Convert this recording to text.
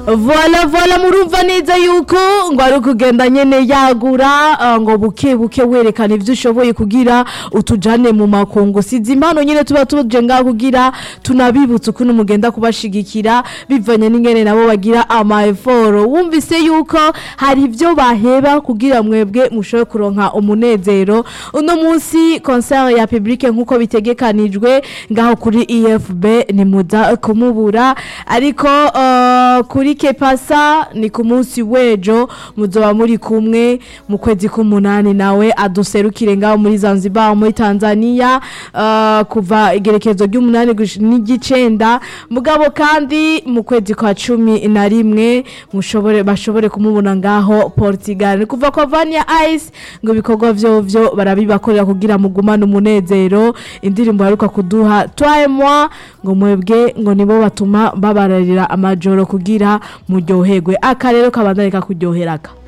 vola vola murumva neza yuko ngo ari ukugenda nyene yagura ah, ngo buke buke werekana ivyo ushoboye kugira utujane mu makungu sizi impano nyene tuba tuje ngaho kugira tunabibutsa ukuntu mugenda kubashigikira bivanye n'ingene nabo bagira ama effort wumvise yuko hari ivyo baheba kugira mwebwe mushobore kuronka umunezero uno munsi concert ya public nkuko bitegekanijwe ngaho kuri EFB ni muza kumubura ariko uh, kuri Kepasa ni ku munsi wejo muzoba muri kumwe mu kwezi k'umunani nawe aduserukire ngaho muri Zanzibar muri Tanzania uh, kuva igerekezo ry'umunani gush- n'igicenda mugabo kandi mu kwezi kwa cumi na rimwe mushobore bashobore kumubona ngaho Portugal ni kuva kwa Vania Ice ngo ibikorwa vyovyo barabibakorera kugira mugumane umunezero indirimbo haruka kuduha toi et moi ngo mwebwe ngo nibo batuma babararira amajoro kugira muryoherwe aka rero kabandanye kakuryoheraga